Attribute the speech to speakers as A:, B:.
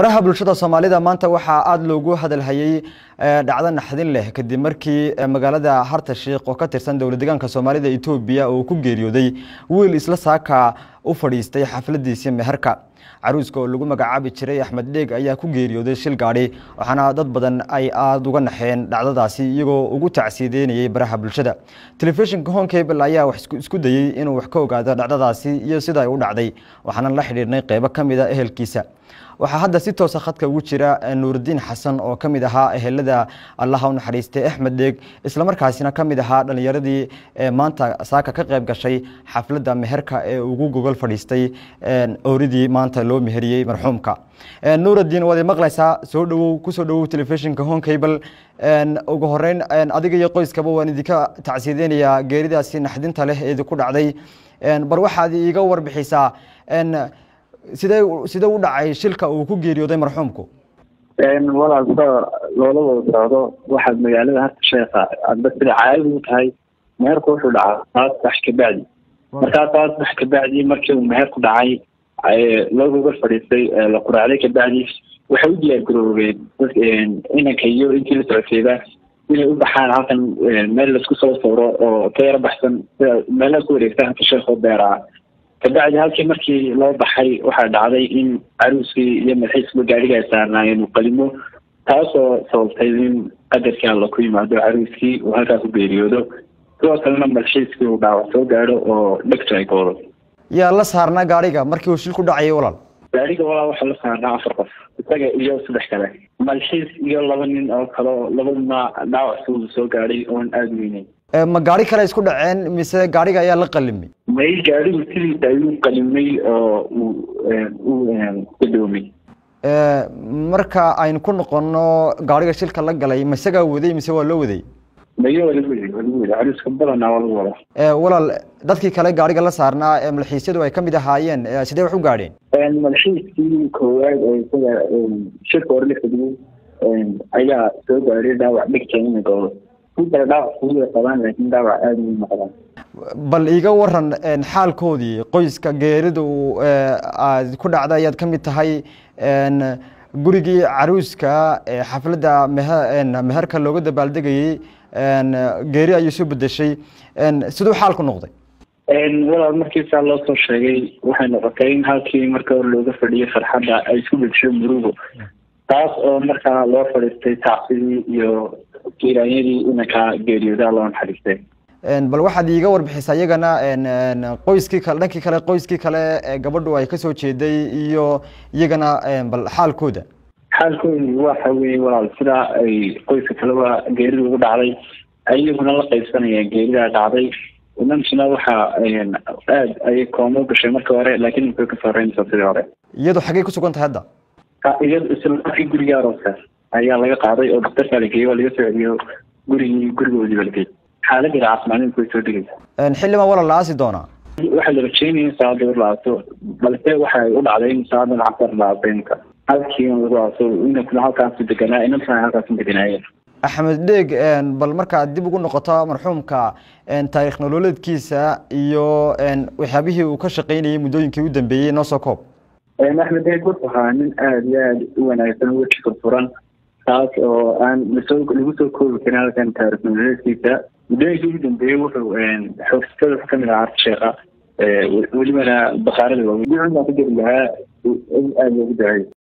A: baraha bulshada soomaalida maanta waxaa aada loogu hadalhayey dhacdo naxdin leh kadib markii magaalada harta sheikh oo ka tirsan dowlad deegaanka soomaalida etoobiya oo ku geeriyooday wiil isla saaka u fadhiistay xafladiisii meherka caruuska oo lagu magacaabi jiray axmed dheeg ayaa ku geeriyooday shil gaadhi waxaana dad badan ay aada uga naxeen dhacdadaasi iyagoo ugu tacsiideynayay baraha bulshada telefishinka honkable ayaa wax isku dayey inuu wax ka ogaado dhacdadaasi iyo sida ay u dhacday waxaana la xidhiirnay qeybo ka mid a ehelkiisa waxaa hadda si toosa khadka ugu jira nuurudiin xasan oo ka mid ahaa ehelada allaha u naxariistay axmed dheeg islamarkaasina ka mid ahaa dhalinyaradii maanta saaka ka qayb gashay xafladda meherka ee ugu gogol fadhiistay ooridii maanta loo meheriyey marxuumka nuurudiin waad maqlaysaa soo dhowow kusoo dhowow telefishinka honkable ugu horeyn adiga iyo qoyskaba waan idinka tacsiideynayaa geeridaasi naxdinta leh ee idinku dhacday bar waxaad iiga warbixisaa sidee sidee u dhacay shilka uu ku geeriyooday marxuumku
B: walaal sida loola wada socdo waxaad magaalada harta sheekha adba sida caadadu u tahay meherku wuxuu dhacaa saas bax kabacdi markaa saas bax kabacdi markii uu meherku dhacay loo gogal fadhiistay la quraacday kabacdi waxay u diyaar garoobeen inanka iyo intii la socodseeda inay u baxaan halkan meel laisku soo sawro oo ka yaro baxsan sida meelaha ku wareegta harta sheekh oo beeraa kabacdi halkii markii loo baxay waxaa dhacday in caruuskii iyo madaxiisba gaadhiga ay saarnaayeen uu qalimo taasoo sababtay in qadarkii alla ku yimaado caruuskii uu halkaa ku geeriyoodo sidoo kalena madaxiiskii uu dhaawac soo gaadho oo dhegtu ay goodo
A: yaa la saarnaa gaadhiga markii uu shil ku dhacayay walaal
B: gaadhiga walaal waxaa la saarnaa afar qof isaga iyo saddex kale malxiis iyo laba nin oo kale oo labaduna dhaawac suu soo gaadhay oon aada weyneyn
A: ma gaari kale isku dhaceen mise gaadhiga ayaa la qalimay
B: may gaadhigu sidiisa ayuu qalimay oo uu u gadoomay
A: marka aynu ku noqono gaadhiga shilka la galay ma isagaa waday mise waa loo waday
B: mayo waa lagu waday waa lagu waday caruuska badanaa waa lagu wadaa
A: walaal dadkii kale gaadhiga la saarnaa ee malxiisyadu ay ka mid ahaayeen sidee wax u gaadheen
B: malxiiskii koowaad oo isaga shirka hore la fadhiyey ayaa soo gaadhay dhaawac dhegta ina goodo kudara dhaawac kuwa qabaan laakiin dhaawac aada u noqdaan
A: bal iiga waran xaalkoodii qoyska geeridu aad ku dhacda ayaad ka mid tahay gurigii caruuska xafladda mehe meherka looga dabaaldegayey geeri ayuu soo bedeshay siduu xaalku noqday
B: walaal markiisaa loo soo sheegay waxay noqotay in halkii marka hore looga fadhiyay farxadda ay isku bedesho murugo taas oo markaa loo fadhiistay tacsidii iyo kiiraanyadii inanka geeriyoodaa loo naxariistay
A: bal waxaad iiga warbixisaa iyagana qoyskii kale dhankii kale qoyskii kale gabadhu ay kasoo jeeday iyo iyagana bal xaalkooda
B: xaalkoodu waxa weye walaal sidaa ay qoyska kaleba geerida ugu dhacday iyaguna la qaybsanayaan geeridaa dhacday inankina waxa aad ayay koomo gashay marka hore laakiin imkay ka sarreynaysaa sidii hore
A: iyadu xaggey ku sugan tahay hadda
B: iyado isla guriga arooska ayaa laga qaaday oo daktarkaa la geeyey oo laga soo celiyo gurigii gurigoodii ba la geeyey xaaladdeeda caafimaadinka way soo degaysa
A: xildhibaan walaal la aasi doonaa
B: waxaa la rajeynaya in saacadda war la aaso balse waxay u dhacday in saacadan casar la aaso imka halkii lagu aaso inankuna halkaasu deganaa inantuna halkaasu deganaayeen
A: axmed dheeg bal markaad dib ugu noqoto marxuumka taarikh nololeedkiisa iyo waxyaabihii uu ka shaqaynayay muddooyinkii u dambeeyey noo soo koob
B: axmed dheeg wuxuu ahaa nin aada iyo aada u wanaagsan weji furfuran taas oo aan lasoo lagu soo koobi karin halkan taarikh nololeedkiisa muddooyinkii ugu dambeeyey wuxuu xoogstada wuxuu kamid ahaa harta sheekha welibana bakaarada waaweyn baa ku jeri lahaa aada loogu daayay